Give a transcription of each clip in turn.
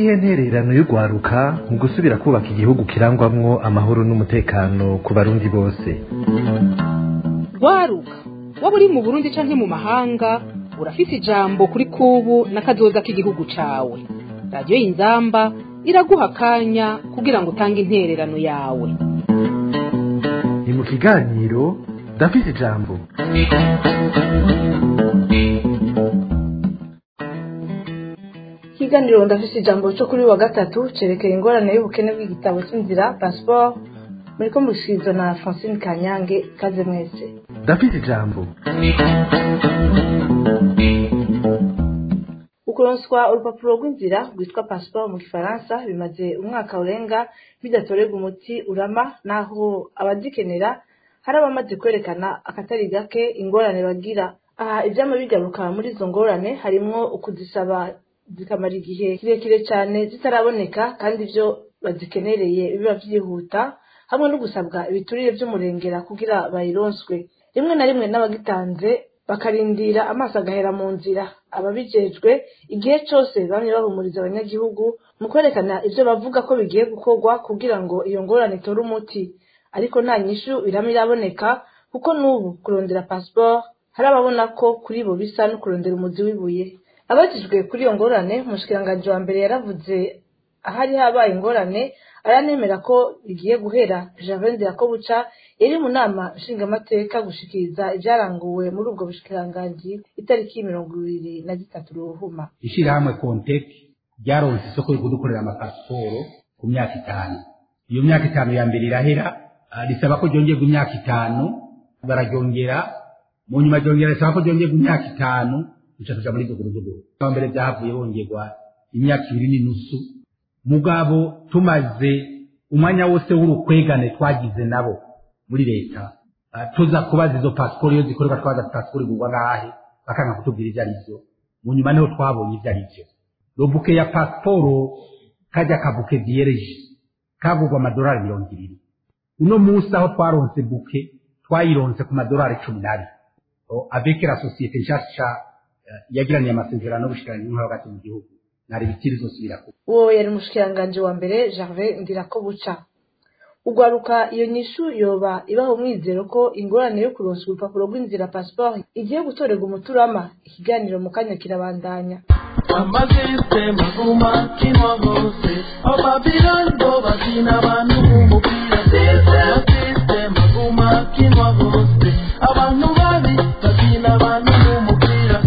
niyihe ntererano y'urwaruka mu gusubira kubaka igihugu kirangwamwo amahoro n'umutekano ku barundi bose rwaruka waba uri mu burundi canke mu mahanga urafise ijambo kuri kubu n'akazoza k'igihugu cawe radiyo y'inzamba iraguha akanya kugira ngo utange intererano yawe ni mu kiganiro ndafise ijambo ikiganiro ndafise ijambo cyo kuri wa gatatu cerekeye ingorane y'ubukene bw'igitabo cy'inzira pasiporo muri ko mushizo na francine kanyange kaze mwese ndafise ijambo ukuronswa urupapuro rw'inzira rwitwa pasiporo mu gifaransa bimaze umwaka urenga bidatorerwa umuti urama naho abazikenera hari abamaze kwerekana akatari gake ingorane bagira aha ivyama bigaruka muri izo ngorane harimwo ukuzisaba zikamara igihe kirekire cyane zitaraboneka kandi ivyo bazikenereye biba vyihuta hamwe no gusabwa ibiturire vy'umurengera kugira bayironswe rimwe na rimwe n'abagitanze bakarindira amaso agahera mu nzira ababijejwe igihe cose bamye bahumuriza abanyagihugu mu kwerekana ivyo bavuga ko bigiye gukorwa kugira ngo iyo ngorane itore umuti ariko nta nyishu irama iraboneka kuko n'ubu kurondera pasiporo hari ababona ko kuri bo bisa no kurondera umuzi w'ibuye abajijwe kuri iyo ngorane umushikiranganji wa mbere yaravuze ahari habaye ingorane aranemera ko bigiye guhera javende yakobuca yari mu nama nshingamateka gushikiriza ivyaranguwe muri ubwo bushikiranganji itariki mirongo ibiri na zitatu ruhuma ishirahamwe konteki ryaronse isoko yo kudukorera amapasiporo ku myaka itanu iyo myaka itanu ya mbere irahera ah, risaba ko ryongerwa imyaka itanu bararyongera mu nyuma ryongera risaba ko ryongerwa imyaka itanu bica tuja muri duguruduguru aho mbere vyahavuye bongerwa imyaka ibiri n'inusu mugabo tumaze umwanya wose w'urukwegane twagize nabo muri leta ah, tuza kubaza izo pasiporo iyo zikorerwa twaza pasiporo igurwa ngahe bakanga kutubwira ivyo ari vyo mu nyuma niho twabonye ivyo ari vyo robuke ya pasiporo kajya kabuke vyereje kagurwa amadolari mirongo ibiri uno munsi aho twaronse buke twayironse ku madolari cumi n'abiri O, avec la société nshasha eh, yagiraniye amasezerano n'ubushikiranganji bwo hagati mu gihugu nari ibitiri zosubira ku uwo yari umushikiranganji wa mbere gervais ndirakobuca ugwaruka iyo nyishu yoba ibaho umwizero ko ingorane yo kuronswa urupapuro rw'inzira pasiporo igiye gutorerwa umuturama ikiganiro mu kanya kirabandanya amazisitemu aguma kinwa hose ababirani bo bakina abantu b'umupira amasisitemu aguma kinwa hose abantu babi bakina abantu b'umupira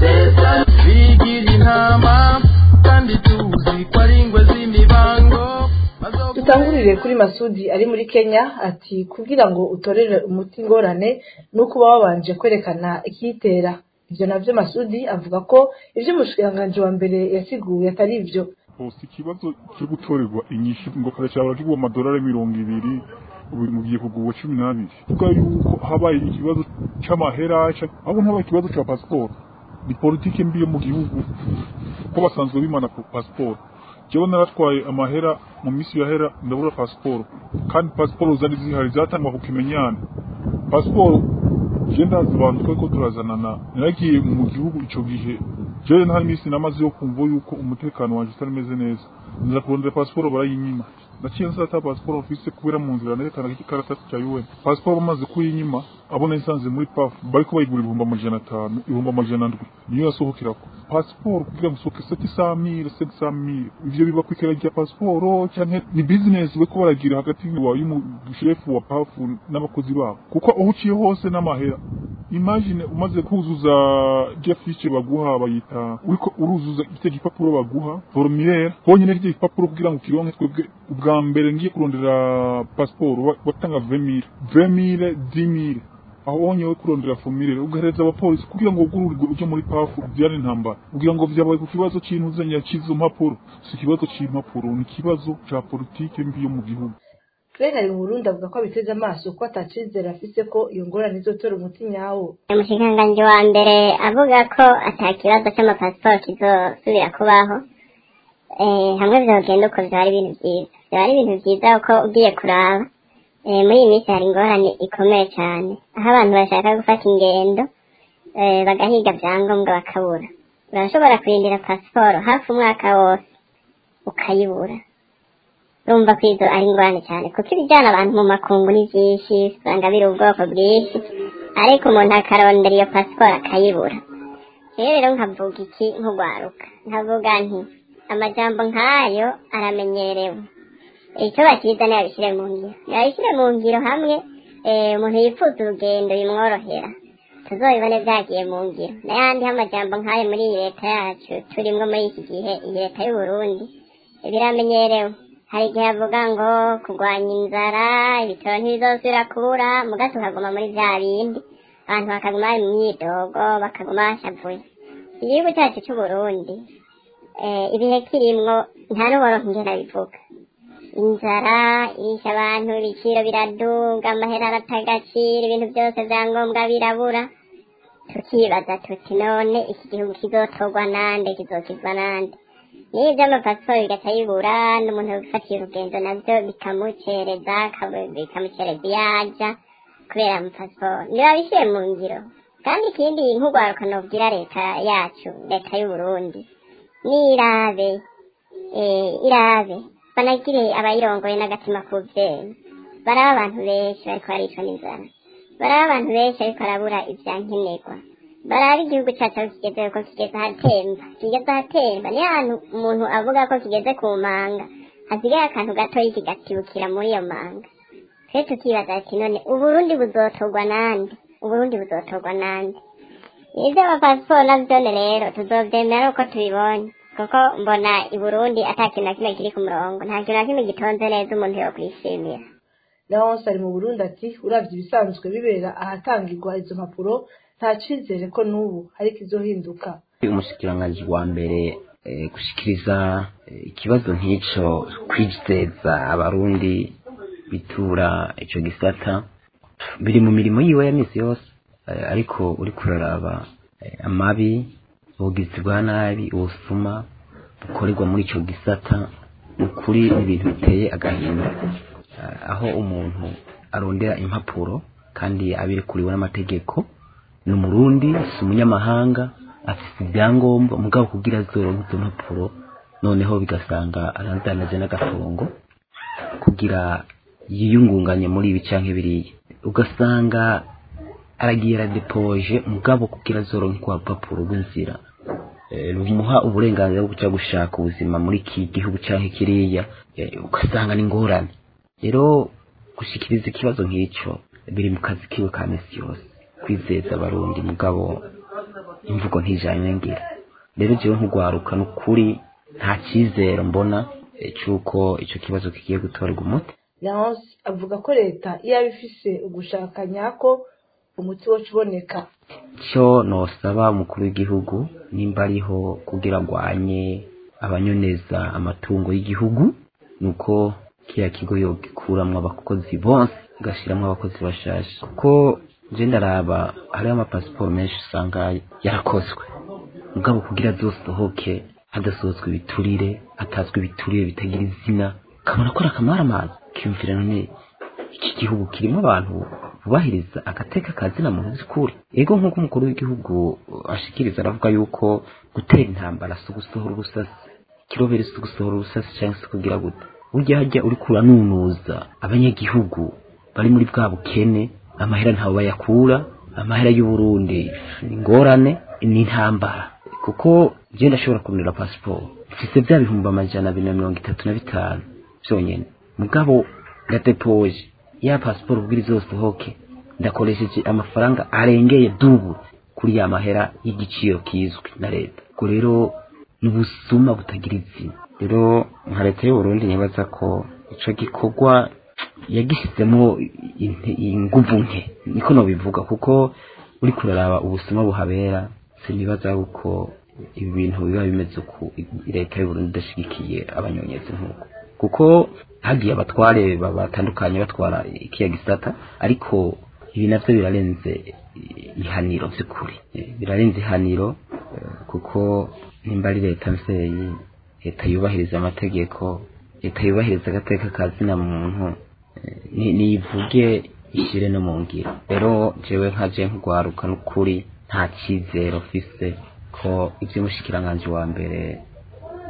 bigira intama kandi tuzi ko ari ingwe z'imibango dutangurire kuri masudi ari muri kenya ati kugira ngo utorere umuti ingorane ni uko uba wabanje kwerekana ikiyitera ivyo navyo masudi avuga ko ivyo umushikiranganji wa mbere yasiguye atari ivyo hose ikibazo cyo gutorerwa inyishu ngo karashobora kigwa amadolari mirongo ibiri ubu mugiye kugurwa cumi n'abiri kuvuga yuko habaye ikibazo c'amahera ca- ahubwo ntabaye ikibazo ca pasiporo ni politike mbi yo mu gihugu ko basanzwe bimana ku pasiporo jewe naratwaye amahera mu misi yahera ndabura pasiporo kandi pasiporo zari zihari zatangwa ku kimenyane pasiporo je ndazi abantu twariko turazanana naragiye mu gihugu ico gihe jewe nta misi namaze yo kumva yuko umutekano wanje utari meze neza nza kurondera pasiporo barayinyima naciye nsata ata pasiporo mfise kubera mu nzira nerekana ikaratasi ca UN pasiporo bamaze kuyinyima abo nayisanze muri paf bariko bayigura ibihumbi amajana atanu ibihumbi amajana ndwi niyo yasohokerako pasiporo kugira ngo usohoke seti samire seti samire ivyo biba kwikera rya pasiporo canke ni business bariko baragira hagati wa y'umushefu wa pafu n'abakozi babo kuko aho uciye hose n'amahera imagine umaze kuzuza rya fiche baguha bayita uriko uruzuza icyo gipapuro baguha formulaire honyine icyo gipapuro kugira ngo ukironke twebwe ubwa mbere ngiye kurondera pasiporo wa- watanga 20000 20000 10000 aho wonyewe kurondera formulaire ugahereza abapolisi kugira ngo ugururirwe uje muri pafu byari intambara kugira ngo vyabaye ku kibazo c'intuzanya c'izo mpapuro si ikibazo c'impapuro ni ikibazo ca politike mbi yo mu gihugu Claire ari mu Burundi avuga ko abiteze amaso ko atacizera afise ko iyo ngorane izotora umuti nyawo umushikiranganji wa mbere avuga ko ata kibazo cy'amapasiporo kizosubira kubaho eh, hamwe vyogenda uko vyari ibintu vyiza vyari ibintu vyiza kuko ugiye kuraba eh, muri iyi minsi hari ingorane ikomeye cyane aho abantu bashaka gufata ingendo eh, bagahiga vyangombwa bakabura urashobora kurindira pasiporo hafi umwaka wose ukayibura urumva ko izo ari ingorane cyane kuko ibijyana abantu mu makungu ni byinshi usanga biri ubwoko bwinshi ariko umuntu akarondera iyo pasiporo akayibura rero rero nkavuga iki nk'urwaruka nkavuga nti amajambo nk'ayo aramenyerewe icyo bakiza ntiyabishyire mu ngiro yabishyire mu ngiro hamwe eh, umuntu yifuza urugendo bimworohera tuzobibone byagiye mu ngiro n'ayandi amajambo nk'ayo muri iyi leta yacu turimwo muri iki gihe iyi leta y'u Burundi biramenyerewe hari igihe avuga ngo kurwanya inzara ibitoro ntibizosubira kubura muga tukaguma muri bya bindi abantu bakaguma bari mu myidogo bakaguma bashavuye igihugu cyacu cy'u Burundi eh, ibihe kirimwo nta n'uboronka ingene bivuga inzara irisha abantu ibiciro biraduga amahera arata agaciro ibintu byose bya ngombwa birabura tukibaza tuti none iki gihugu kizotorwa nande kizokizwa nande niyo iby'amapasiporo bigaca bibura n'umuntu wifatiye urugendo nabyo bikamucereza akabu- bikamucereza iyo ajya kubera amapasiporo ntibabishyire mu ngiro kandi ikindi nk'urwaruka nobwira leta yacu leta y'u Burundi nirabe eh, irabe banagire abayirongoye n'agatima k'ubyeyi baraba abantu benshi bariko baricwa n'inzara baraba abantu benshi ariko barabura ivyankenerwa baraba igihugu cacu aho kigeze ko kigeze ahatemba kigeze ahatemba niyo hantu umuntu avuga ko kigeze ku manga hasigaye akantu gatoyi kigatibukira muri iyo manga twe tukibaza ati none uburundi buzotorwa nande uburundi buzotorwa nande ivyo amapasiporo navyone rero tuzovyemera uko tubibonye kuko mbona i burundi ata kintu na kimwe kiri ku murongo nta kintu na kimwe gitonze neza umuntu yokwishimira leonce ari mu burundi ati uravye ibisanzwe bibera ahatangirwa izo mpapuro nta cizere ko n'ubu hari ikizohinduka umushikiranganji wa mbere eh, gushikiriza eh, ikibazo nk'ico kwizeza abarundi bitura ico gisata biri mu mirimo yiwe ya misi yose eh, ariko uri kuraraba eh, amabi ubugizi bwa nabi ubusuma bukorerwa muri ico gisata ukuri ibintu biteye agahinda Eh, aho umuntu arondera impapuro kandi abirekuriwe n'amategeko ni umurundi si umunyamahanga afite ibyangombwa mugabo kugira azoronke izo mpapuro noneho bigasanga arazanaje n'agafungo kugira yiyungunganye muri ibi canke biriya ugasanga aragiye aradepoje mugabo kugira azoronke kwa rupapuro rw'inzira eh, rumuha uburenganzira bwo kuja gushaka ubuzima muri iki gihugu canke kiriya eh, ugasanga ni ingorane rero gushikiriza ikibazo nk'ico biri mu kazi kiwe ka misi yose kwizeza abarundi mugabo imvugo ntijanye ngira rero jewe nk'ugwaruka n'ukuri nta cizero mbona eh, c'uko ico kibazo kigiye gutorerwa umuti leonce avuga ko leta iyo yaba ifise ugushaka nyako umuti woca uboneka cyo nosaba umukuru w'igihugu nimba ariho kugira agwanye abanyoneza amatungo y'igihugu nuko kiriya kigo yogikuramwo abakozi bonse gashiramwo abakozi bashasha kuko je ndaraba hariho amapasiporo menshi usanga yarakozwe mugabo kugira azosohoke hadasohotswe ibiturire hatazwe ibiturire bitagira izina ukabona ko ari akamaramazi kiyumvira none iki gihugu kirimo abantu bubahiriza agateka kazina muntu by'ukuri ego nk'uko umukuru w'igihugu ashikiriza aravuga yuko gutera intambara si ugusohora ubusasi kirobere si ugusohora ubusasi cyangwa se kugira gute burya hajya uri kuranunuza abanyagihugu bari muri bwa bukene amahera ntawe bayakura amahera y'uburundi ni ingorane ni intambara kuko je ndashobora kunira pasiporo mfise bya bihumbi amajana abiri na mirongo itatu na bitanu byonyene mugabo ndadepoje ya pasiporo kugira izosohoke ndakoresheje amafaranga arengeye dubu kuri ya mahera y'igiciro kizwi na leta ubwo rero ni ubusuma butagira izina rero nka leta y'uburundi nibaza ko ico gikorwa yagishyizemo inte- inguvu nke niko nobivuga kuko uri kuraraba ubusuma buhabera sinibaza yuko ibi bintu biba bimeze uku leta y'uburundi idashigikiye abanyonyezi nk'uko kuko hagiye abatware ba- batandukanye batwara ikiya gisata ariko ibi navyo birarenze ihaniro vy'ukuri Eh, birarenze ihaniro eh, kuko nimba ari leta mvyeyi leta yubahiriza amategeko leta yubahiriza agateka ka zina muntu eh, ni- nivuge ishyire no mu ngiro rero jewe nka je nk'ugwaruka n'ukuri nta cyizero mfise ko ivy'umushikiranganji wa mbere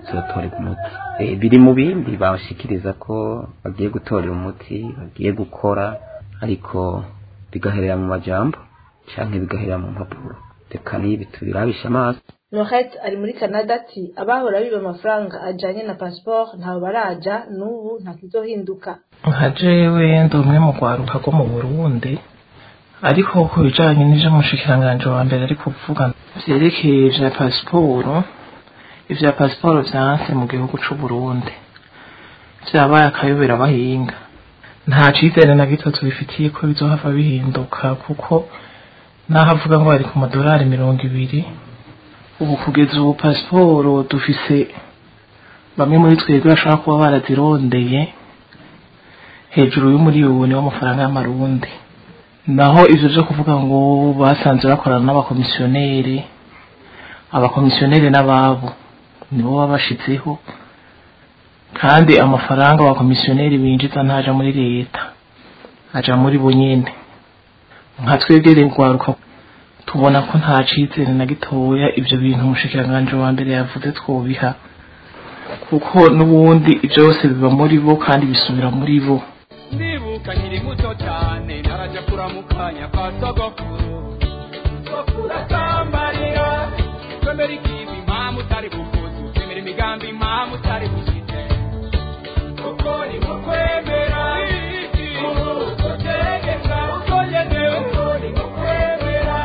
zizotorerwa umuti Eh, biri mu bindi bashikiriza ko bagiye gutorera umuti bagiye gukora ariko bigaherera mu majambo canke bigaherera mu mpapuro reka nibi tubirabisha amaso Nohet ari muri Canada ati abahora biba amafaranga ajanye na passport ntaho baraja n'ubu nta kizohinduka nka jewe ndi umwe mu rwaruka rwo mu burundi ariko ku bijanye n'ivyo umushikiranganji wa mbere ari kuvuga vyerekeye vya pasiporo ivya pasiporo vyanse mu gihugu c'uburundi vyabaye akayobera abahinga nta cizere na gito tubifitiye ko bizohava bihinduka kuko naho avuga ngo bari ku madolari mirongo ibiri ubu kugeza ubu pasiporo dufise bamwe muri twebwe bashobora kuba barazirondeye hejuru y'umuriyoni w'amafaranga y'amarundi naho ivyo vyo kuvuga ngo basanze bakorana n'abakomisiyoneri abakomisiyoneri n'ababo nibo baba bashitseho kandi amafaranga abakomisiyoneri binjiza ntaja muri leta aja muri bo nyene nka twebwe rero rwaruka tubona ko nta cizere na gitoya ivyo bintu umushikiranganji wa mbere yavuze twobiha kuko n'ubundi byose biba muri bo kandi bisubira muri bo ndibuka nkiri muto cyane naraja kuramukanya kwa sogokuru sogokuru atambarira twemera ikibi impamvu utari bukuzu twemera imigambi impamvu utari bushite kuko ni nko kwemera utegeka uko ngenewe kuko ni nko kwemera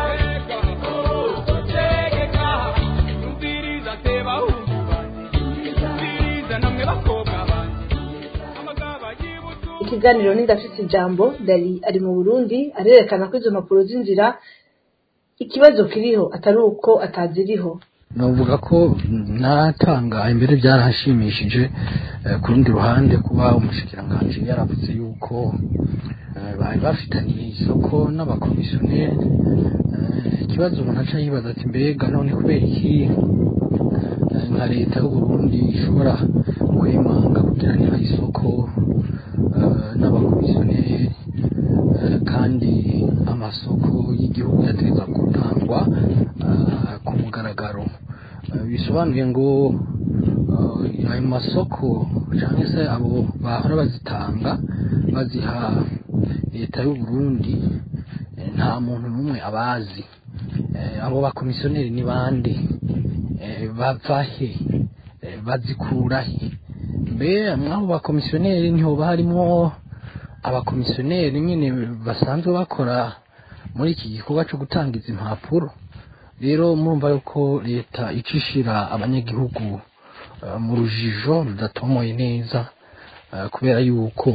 utegeka umviriza teba hungu banje umviriza namwe bakobwa banje amagaba yibutu ikiganiro n'indafise ijambo dari ari mu burundi arerekana ko izo mpapuro z'inzira ikibazo kiriho atari uko ataziriho navuga ko natanga imbere byarahashimishije eh, ku rundi ruhande kuba umushikiranganji yaravuze yuko eh, bari bafitaniye isoko n'abakomisiyoneri Eh, ikibazo umuntu aca yibaza ati mbega none kubera iki eh, nka leta y'uburundi ishobora kwemanga kugiranira isoko eh, n'abakomisiyoneri eh, kandi amasoko y'igihugu yategeza gutangwa eh, ku mugaragaro Eh, bisobanuye ngo eh, ayo masoko cyangwa se abo bahora bazitanga baziha leta y'u Burundi eh, nta muntu n'umwe abazi Eh, abo bakomisiyoneri ni bande Eh, bava he Eh, bazikura he mbe mw'abo bakomisiyoneri ntihoba harimo abakomisiyoneri nyine basanzwe bakora muri iki gikorwa cyo gutanga izi mpapuro rero murumva yuko leta icishira abanyagihugu eh, mu rujijo rudatomoye neza eh, kubera yuko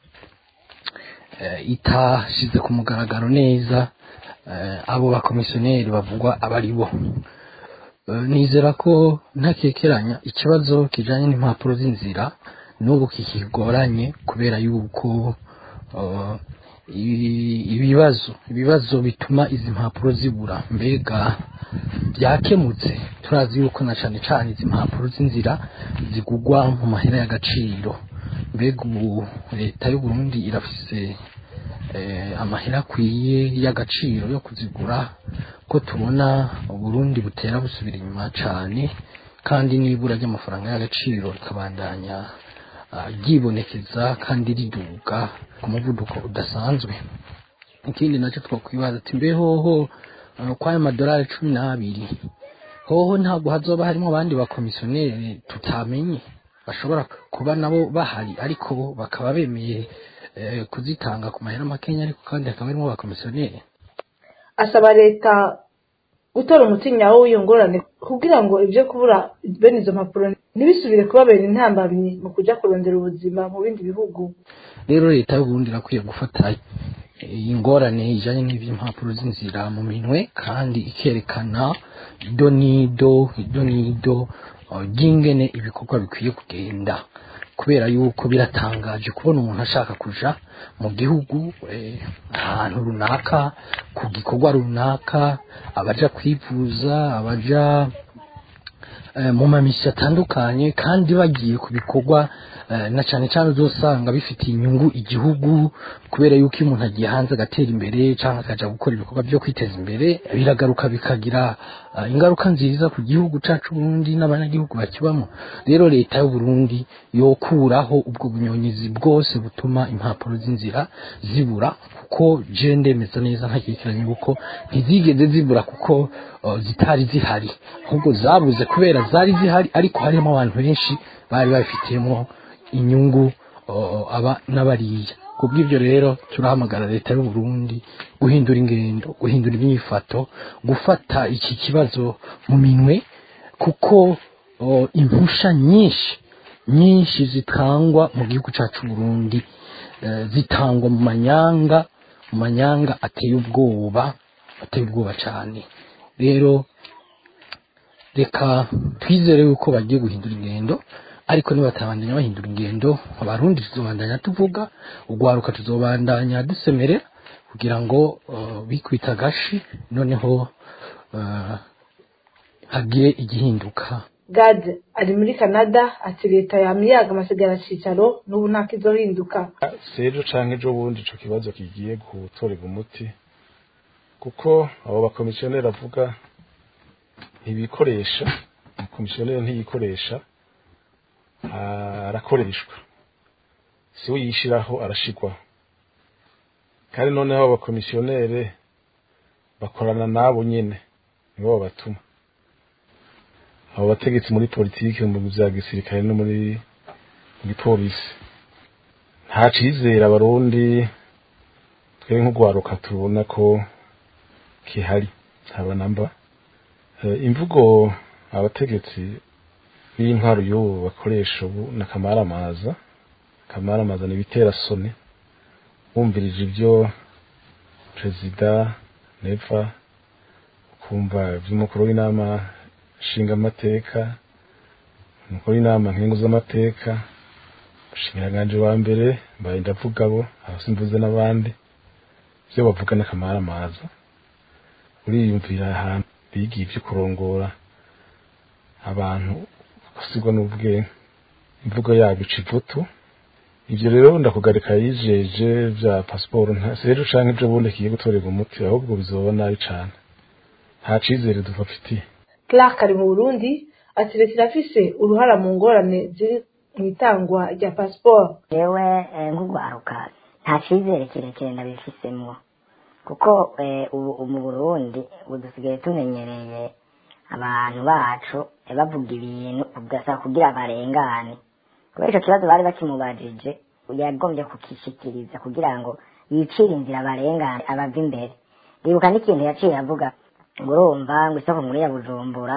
eh, itashize ku mugaragaro neza eh, abo bakomisiyoneri bavugwa aba ari bo Eh, nizera ko ntakekeranya ikibazo kijanye n'impapuro z'inzira n'ubu kikigoranye kubera yuko eh, ibi- ibibazo ibibazo bituma izi mpapuro zibura mbega byakemutse turazi yuko na cane cane izi mpapuro z'inzira zigugwa mu mahera y'agaciro mbega ubu leta y'u Burundi irafise eh, amahera akwiye y'agaciro yo kuzigura ko tubona uburundi butera busubira inyuma cane kandi n'ibura ry'amafaranga y'agaciro rikabandanya ah, ryibonekeza kandi riduga ku muvuduko udasanzwe ikindi nacyo twakwibaza ati mbe hoho ah, kw'ayo madolari cumi n'abiri hoho ntabwo hazoba harimo abandi bakomisiyoneri tutamenye bashobora kuba nabo bahari ariko bakaba bemeye eh, kuzitanga ku mahera makenya ariko kandi hakaba harimo abakomisiyoneri asaba leta gutora umutinyawo w'iyo ngorane kugira ngo ibyo kubura bene izo mpapuro ntibisubire kubabera intambamyi mu kujya kurondera ubuzima mu bindi bihugu rero leta y'uburundi irakwiye gufata iyi ngorane ijanye n'ivy'impapuro z'inzira mu minwe kandi ikerekana ido n'ido ido n'ido uh, ry'ingene ibikorwa bikwiye kugenda kubera yuko biratangaje kubona umuntu ashaka kuja mu gihugu eh, ahantu runaka ku gikorwa runaka abaja kwivuza abaja eh, mu mamisi atandukanye kandi bagiye ku bikorwa eh, na cyane cyane uzosanga bifitiye inyungu igihugu kubera yuko iyo umuntu agiye hanze agatera imbere cyangwa akaja gukora ibikorwa byo kwiteza imbere biragaruka bikagira eh, ingaruka nziza ku gihugu cacu Burundi n'abanyagihugu bakibamo rero leta y'u Burundi yokuraho ubwo bunyonyizi bwose butuma impapuro z'inzira zibura kuko je ndemeza neza ntakekeranye kuko ntizigeze zibura kuko uh, zitari zihari ahubwo zabuze kubera zari zihari ariko harimo abantu benshi bari babifitiyemo inyungu uh, aba n'abariya kubw'ibyo rero turahamagara leta y'u Burundi guhindura ingendo guhindura imyifato gufata iki kibazo mu minwe kuko uh, impusha nyinshi nyinshi zitangwa mu gihugu cyacu Burundi eh, zitangwa mu manyanga mu manyanga ateye ubwoba ateye ubwoba cyane rero reka twizere yuko bagiye guhindura ingendo ariko nibatabandanya bahindura ingendo abarundi tuzobandanya tuvuga ugwaruka tuzobandanya dusemerera kugira ngo uh, bikwita agashi noneho uh, hagire igihinduka gade ari muri canada ati leta yamiyaga amasigara cicaro n'ubu nta kizohinduka sejo canke ejo bundi ico kibazo kigiye gutorerwa umuti kuko abo bakomisiyoneri avuga ntibikoresha umukomisiyoneri ntiyikoresha arakoreshwa si we yishiraho arashigwaho kandi noneho abo bakomisiyoneri bakorana nabo nyene nibo babatuma abo bategetsi muri politiki mu bya gisirikare no muri mu gipolisi nta cizera abarundi twe nk'ugwaruka tubona ko kihari haba namba imvugo abategetsi b'intwaro y'ubu bakoresha ubu na kamaramaza kamaramaza ni ibitera soni wumvirije ibyo perezida neva ukumva iby'umukuru w'inama nshinga amateka umukuru w'inama nkingu z'amateka umushinga wa mbere mbaye ndavuga bo abasimbuze n'abandi ibyo bavuga n'akamaramaza uriyumvira ahantu bigiye ibyo kurongora abantu gusigwa n'ubwenge imvugo yabo ica ivutu ibyo rero ndakugarika yijeje bya pasiporo nta sejo canke ibyo bundi kigiye gutorerwa umuti ahubwo bizoba nabi cane nta cizere dufafitiye clark ari mu burundi ati leta irafise uruhara mu ngorane ziri mu itangwa rya pasiporo yewe nk'ugwaruka nta cizere kirekire ndabifisemwo kuko ubu mu burundi ubu dusigaye tumenyereye abantu bacu bavuga ibintu ugasaba kugira barengane kubera icyo kibazo bari bakimubajije yagombye kukishikiriza kugira ngo yicire inzira barengane abava imbere ribuka n'ikintu yaciye avuga ngo urumva ngo isoko nkuru ya bujumbura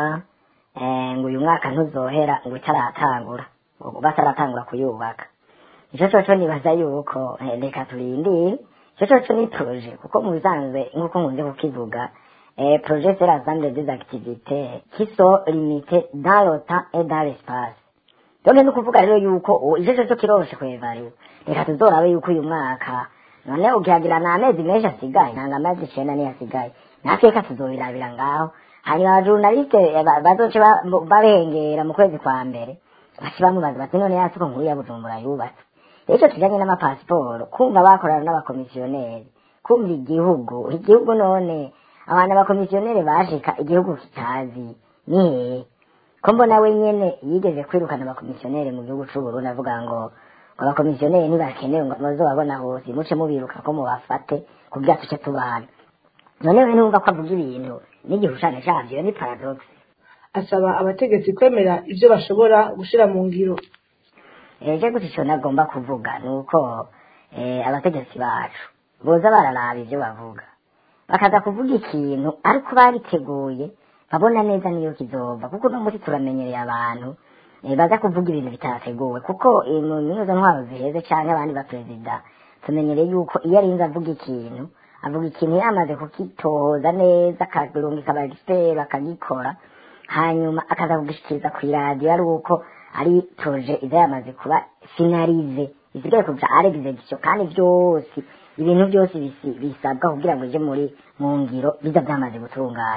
ngo uyu mwaka ntuzohera ngo itaratangura ngo bataratangura kuyubaka icyo cyoco nibaza yuko reka turindire icyo cyoco ni proje kuko mu bisanzwe nk'uko nkunze kukivuga projet c'est l'ensemble des activités qui sont limitées dans le temps et dans l'espace donc ni ukuvuga rero yuko icyo cyoco kiroroshe kwevariwa reka tuzorabe yuko uyu mwaka none ukihagira ni amezi menshi asigaye nanga amezi icenda niyo asigaye natwe reka tuzobirabira ngaho hanyuma abajurnaliste bazoce babengera mu kwezi kwa mbere baci bamubaza bati none ya soko nkuru ya bujumbura yubatse rero ico tujanye n'amapasiporo kumva bakorana n'abakomisiyoneri kumva igihugu igihugu none abantu abakomisiyoneri bashika igihugu kitazi ni hehe ko mbona we nyene yigeze kwirukana abakomisiyoneri mu gihugu c'uburundi avuga ngo ngo abakomisiyoneri ntibakenewe ngo muzobabona hose muce mubiruka ko mubafate kugira tuce tubana none we numva ko avuga ibintu n'igihushane cavyo ni paradox asaba abategetsi kwemera ivyo bashobora gushira mu ngiro eje gusa ico nagomba kuvuga ni uko abategetsi bacu boza bararaba ivyo bavuga bakaza kuvuga ikintu ariko babiteguye babona neza niyo kizova kuko uno munsi turamenyereye abantu baza kuvuga ibintu bitateguwe kuko mu izo ntwaro ziheze canke abandi baperezida tumenyereye yuko iyo arinze avuga ikintu avuga ikintu yamaze kukitohoza neza akarungika abagisiteri bakagikora hanyuma akaza kugishikiriza ku iradiyo ari uko ari proje iza yamaze kuba finalize isigaye kuja ari execution kandi vyose ibintu byose bisabwa kugira ngo ije muri mu ngiro biza byamaze gutunganya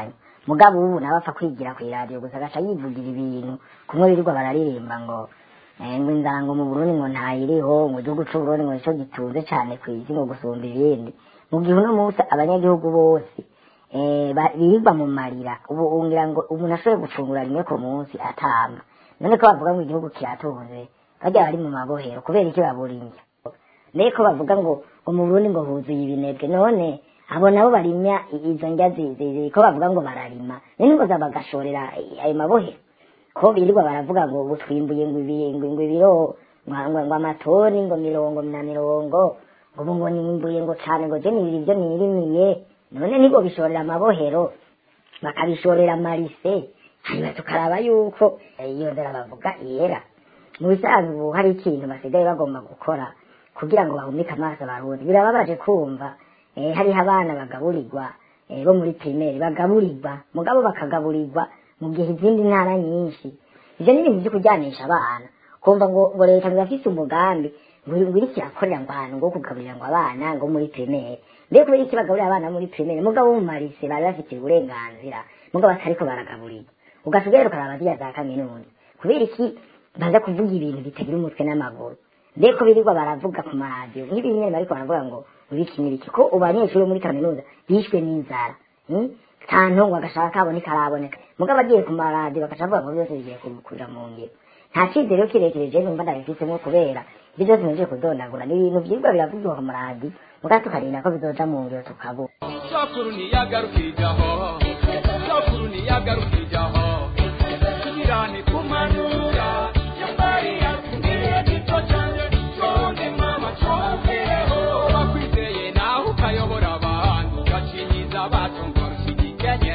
mugabo ubu nawe apfa kwigira ku iradiyo gusa agaca yivugira ibintu kumwe birirwa bararirimba ngo eh, ngo inzara ngo mu burundi ngo ntayiriho ngo igihugu c'uburundi ngo nico gitunze cane kw'isi ngo gusumba ibindi mu gihe uno munsi abanyagihugu bose eh, ba- birirwa mu marira ubu ungira ngo umuntu ashoboye gufungura rimwe ku munsi atamba none ko bavuga ngo igihugu kiratunze bajya bari mu mabohero kubera iki babura indya mbeko bavuga ngo ngo mu burundi ngo huzuye ibinebwe none abo nabo barimya i- izo ndya zi- zi- zi- ko bavuga ngo bararima none ngo za bagashorera i- ayo mabohero ko birirwa baravuga ngo ubu twimbuye ngo ibi- ngo ngo ibiro ngo- ngo ngo amatoni ngo mirongo na mirongo ngo ubu ngo nimbuye ngo cane ngo je nibiri ivyo nirimiye none nibo bishorera amabohero bakabishorera marise hanyuma tukaraba yuko eh, iyo nzara bavuga yera mu bisanzwe ubu hari ikintu basigaye bagomba gukora kugira ngo bahumike amaso abarundi birababaje kumva eh, hariho abana bagaburirwa eh, bo muri primeri bagaburirwa mugabo bakagaburirwa mu gihe izindi ntara nyinshi ivyo ni ibintu vyo kujyanisha abana kumva ngo ngo leta birafise umugambi ngo ngo iriko irakorera ngo ahantu ngo kugaburira ngo abana ngo muri primeri mbere kubera iki bagaburira abana muri primeri mugabo mu marise bari bafitiye uburenganzira mugabo batariko baragaburirwa ugasigaye ukaraba ziriya za kaminuza kubera iki baza kuvuga ibintu bitagira umutwe n'amaguru mbere ko birirwa baravuga ku maradiyo nk'ibi nyene bariko baravuga ngo ibiki n'ibiki ko ubu abanyeshuri bo muri kaminuza bishwe n'inzara hmm? nta ntongo agashaka kaboneka araboneka mugabo agiye ku maradiyo bagaca bavuga ngo byose bigiye kugira mu ngiro nta cyizere kirekire je numva ndabifisemo kubera ibyo byose nje kudondagura ni ibintu vyirwa biravugwa ku maradiyo mugabo tukarinda ko bizoja mu ngiro tukabura sokuru ntiyagarukiraho sokuru ntiyagarukiraho tubirane kumanura yambari yatumiye gito cyane tonde mama twumvireho bakwizeye nawe ukayobora abantu ugacinyiza abatunga rushigikenye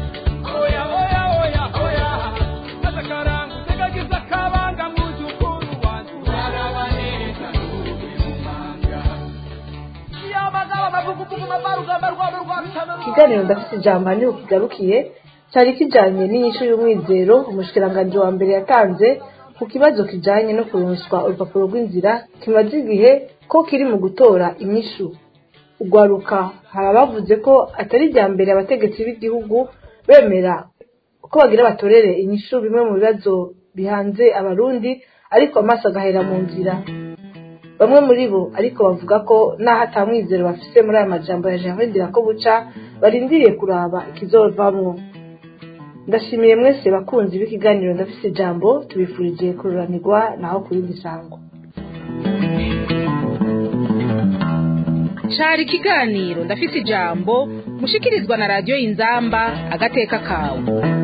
oya oya oya oya maze akarangu utegagiza akabanga mu by'ukuri wanjye uraraba neza n'urubi mu manga ikiganiro ndafite ijambo niho kigarukiye cyari kijanye n'inyishu y'umwizero umushikiranganji wa mbere yatanze ku kibazo kijanye no kuronswa urupapuro rw'inzira kimaze igihe ko kiri mu gutora inyishu ugwaruka hari abavuze ko atari irya mbere abategetsi b'igihugu bemera ko bagira batorere inyishu bimwe mu bibazo bihanze abarundi ariko amaso agahera mu nzira bamwe muri bo ariko bavuga ko n'aho atamwizero bafise muri aya majambo ya Gervais Ndirakobuca barindiriye kuraba ikizovamwo ndashimiye mwese bakunzi b'ikiganiro ndafise ijambo tubifurije kururanirwa naho ku yindi sango cari ikiganiro ndafise ijambo mushikirizwa na radiyo inzamba agateka kawe